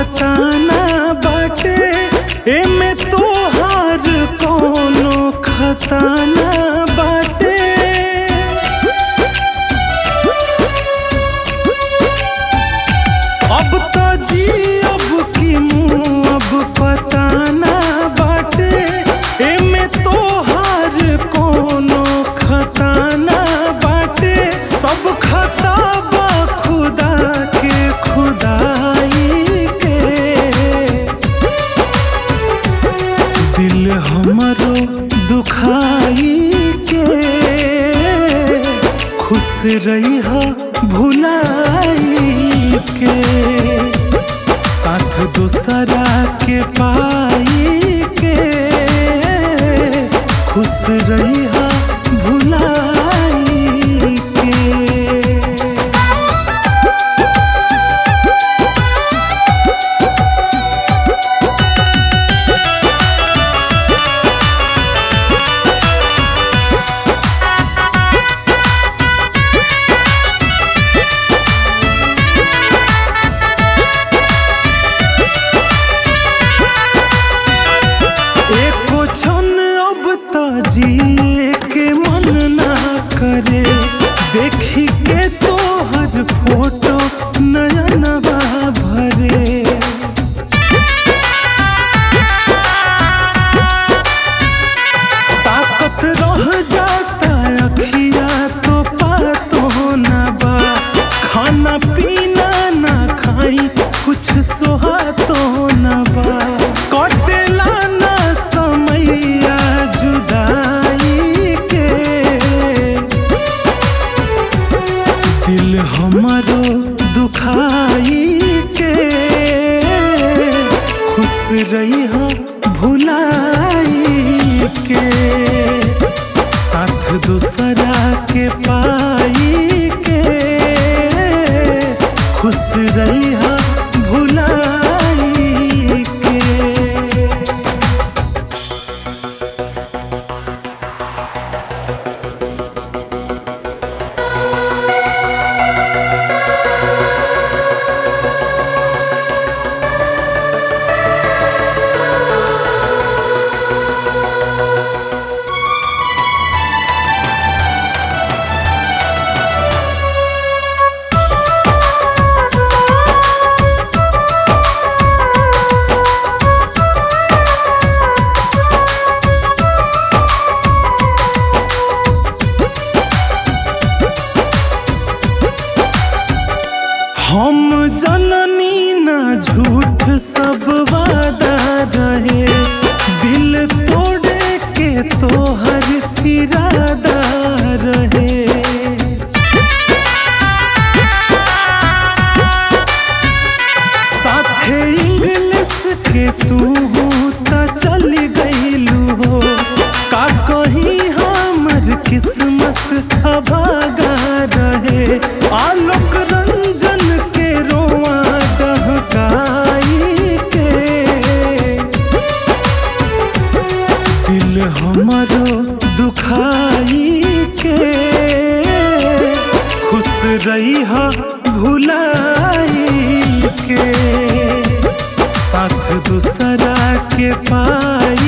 पता ना बाटे एमे तोहार कोनो खता ना बाटे अब तो जी अब की मुँह अब पता ना बाटे एमे तोहार कोनो खता ना बाटे सब खता बा खुदा के खुदाई के दिल हमरो दुखाई के खुश रही भुलाई के साथ दूसरा के पाई के खुश रही भुलाई के एको क्षण अब तो जिए के मन ना करे देखी के तोहर फोटो नयनवा भरे ताकत रह जाता अखिया तो पातो ना बा खाना पीना ना खाई कुछ सोहातो ना बा कटेला ना समैया जुदाई के दिल हमरो दुखाई के खुश रही हो भुलाई के साथ दूसरा के पाई के खुश रही हो भुलाई के हम जननी ना झूठ सब वादा रहे दिल तोड़े के तोहर इरादा रहे साथे इंग्लिश के तू त चली गईलू हो का कहीं हमर किस्मत अभागा रहे आलोक रंजन के रोआ डहकाई के दिल हमरो दुखाई के खुश रही भुलाई के साथ दूसरा के पाई